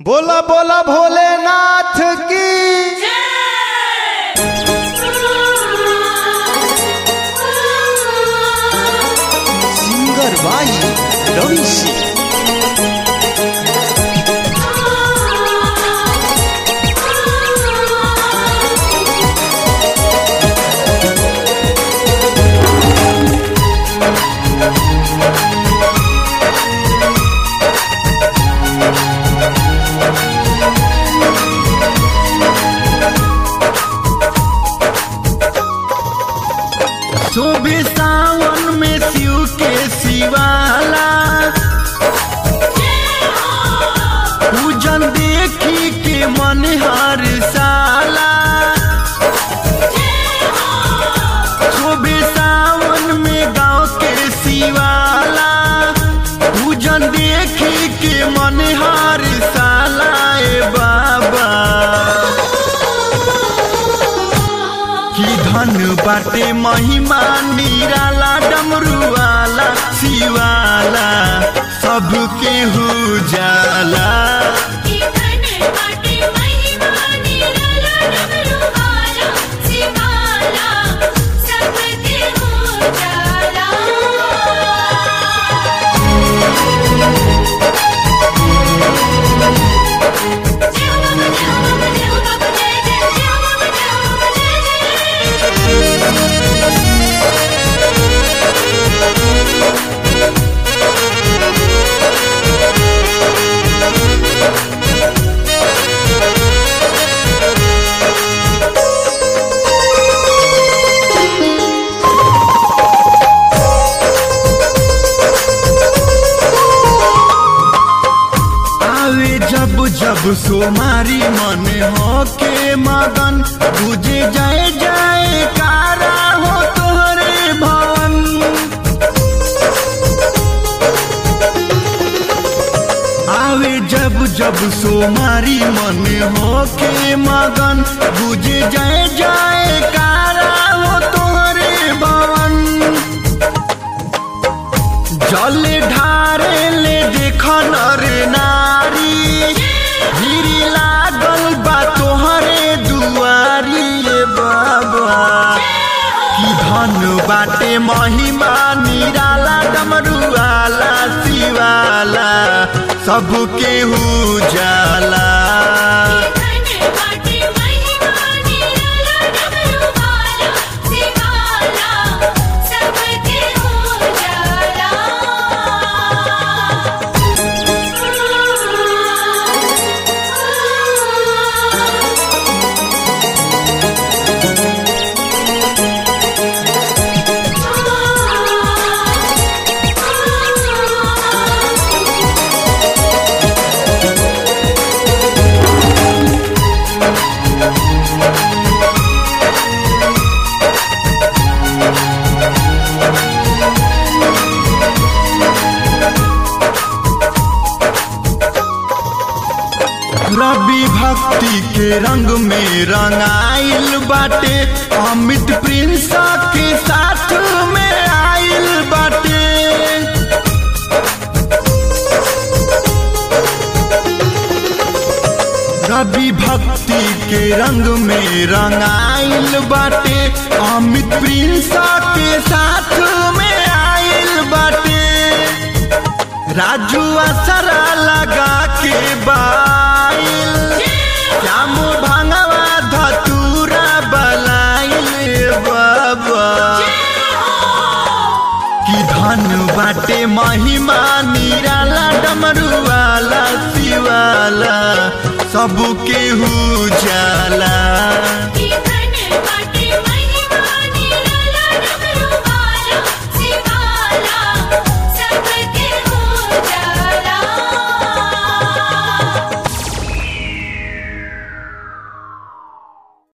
बोला बोला भोलेनाथ की सिंगर भाई रवि सिंह शोभे सावन में शिव के शिवाला पूजन देखी के मन हर साला शोभे सावन में गाँव के शिवाला पूजन देखी के मन हर साला ए बाबा की धन बाटे महिमा निराला डमरुआला शिवाला सबके हो जाला आवे जब जब सोमारी मन हो के मगन बुझे जाए जाए कारा हो तोहरे भवन आवे जब जब सोमारी मन हो के मगन बुझे जाए जाए कारा हो तोहरे भवन जल ढारे ले देख नर नारी गिरी लागल बा तोहरे दुआरी ए बाबा की धन बाटे महिमा निराला डमरुआला शिवाला सबके हु जाला रवि भक्ति के रंग में रंगाइल बाटे अमित प्रिंस के साथ में आइल बाटे रवि भक्ति के रंग में रंगाइल बाटे अमित प्रिंस के साथ में आइल बाटे राजू असरा लगा के बाइल श्याम भांगवा धतूरा बलाइल बाबा की धन बाटे महिमा निराला डमरुआला शिवाला सबके हु जाला की धन